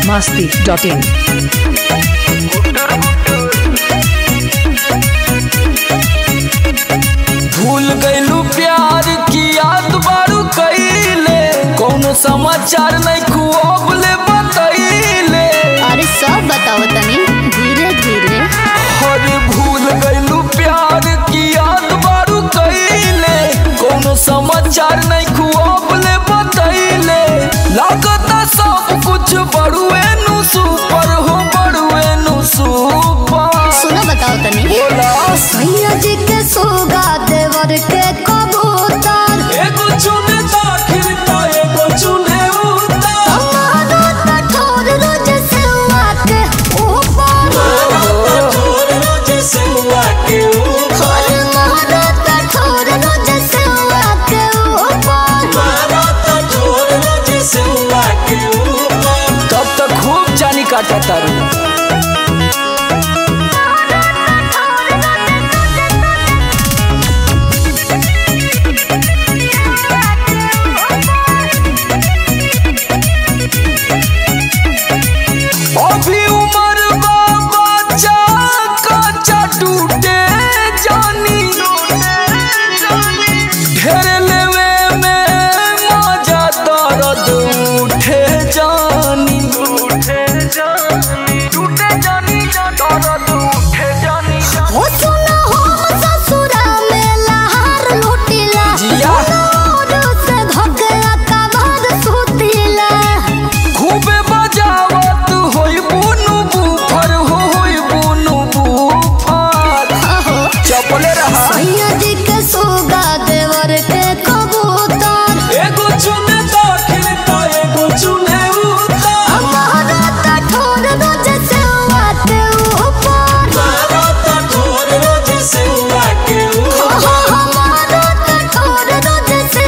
masti.in. भूल गईलू प्यार की याद बारू कईले कौनो समाचार नहीं खुआबले बतईले अरे सब बताओ तनी धीरे धीरे अरे भूल गईलू प्यार की याद बारू कईले कौनो समाचार नहीं खुआबले बतईले लागता सब कुछ बड़ुए नु सुपर हो बड़ुए नु सुपर सुनो बताओ तनी बोला सैया जी के सोगा देवर के कबूतर एगो चुने दाखिल ता एगो चुने उतार हमारा कठोर रोज से के ऊपर और हमारा कठोर रोज से के ऊपर तब तक खूब जानी काटा तारू अभी उम्र बा बच्चा कच्चा टूटे जानी ढेर लेवे में मजा दर्द उठे जानी उठे जानी टूटे जानी दर्द उठे जानी हो सुना हम ससुरा में लहार लुटिला जिया। नूर से धोकला कबार सुतिला खूबे बजावत होई बुनु बुफर हो होई बुनु बुफर अहो चपले रहा सैया जी के सोगा देवर के कबूतर एगो चुने दाखिल ता एगो चुने उतार हमारा कठोर रोज से के ऊपर हो हमारा कठोर रोज से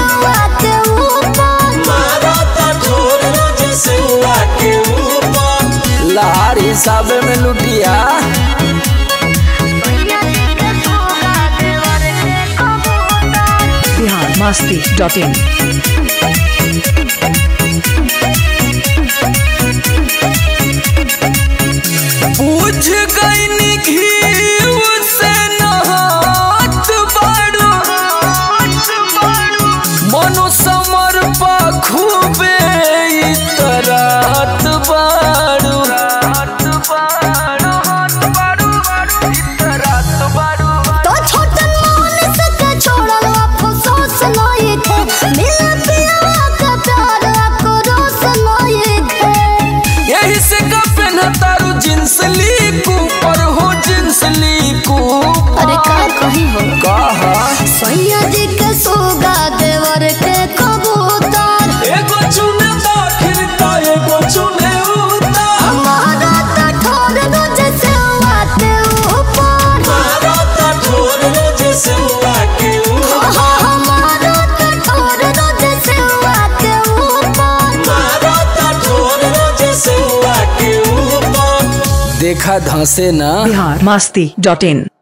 के ऊपर लार हिसाबे में लुटिया सैया जी के सोगा देवर के कबूतर Bihar masti.in. बुझ गई घी से नहात बाड़ू मनो समर पा खूबे इतरात बाड़ू तो छोटन मोहन से के छोड़ल अफसोस नहीं थे मिल पिया का प्यार आक्रोश नहीं थे यही से का तारू जींस ली पर हो जींस ली अरे का कही हो कहा सैया जी के सोगा देवर के कबूतर एगो चुने दाखिल ता एगो चुने उतार हमारा कठोर रोज से के ऊपर हो हमारा कठोर रोज से के ऊपर देखा धंसे ना Bihar masti.in.